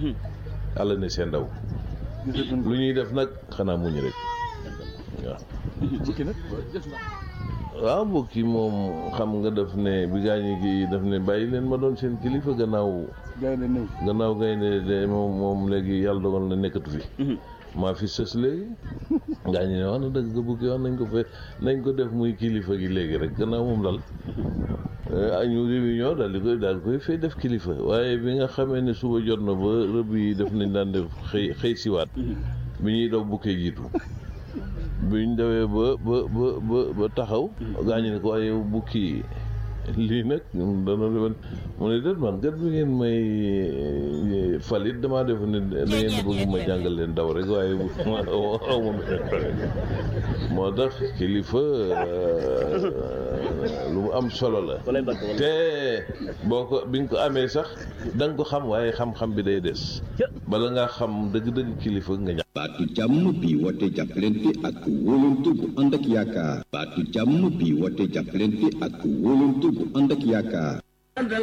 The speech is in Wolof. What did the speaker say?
yàlla ne seen ndaw lu ñuy def nag xanaa muñ rek waaw bukki nag waaw bokki moom xam nga daf ne bi gaañi gi daf ne bàyyi leen ma doon seen kilifa gannaaw gaynde néew gannaaw gaynde de moom moom léegi yàlla dogal na nekkatu fi maa fi sës léegi gaañi ne wax na dëgg bukki wax nañ ko fe nañ ko def muy kilifa gi léegi rek gannaaw moom dal ñu réunion daal di koy daal koy fay def kilifa waaye bi nga xamee ne suba jot na ba rëbb yi def nañ daan def xëy xëy siwaat bi ñuy daw bukkee jiitu bi ñu dawee ba ba ba ba ba taxaw gaañu ne ko waaye bukki lii nag dana defen mu ne déet man gat bi ngeen may falit damaa def ne da ngeen bëgg ma jàngal leen daw rek waaye aw ma moo tax kilifa lu mu am solo la te boo ko bi nga ko amee sax da nga ko xam waaye xam-xam bi day des bala ngaa xam dëgg-dëgg kilifa nga ñàkk baatu jàmm bi woote jàppalante ak wóolante bu ànd ak yaakaar baatu jàmm bi woote jàppalante ak wóolante bu ànd ak yaakaar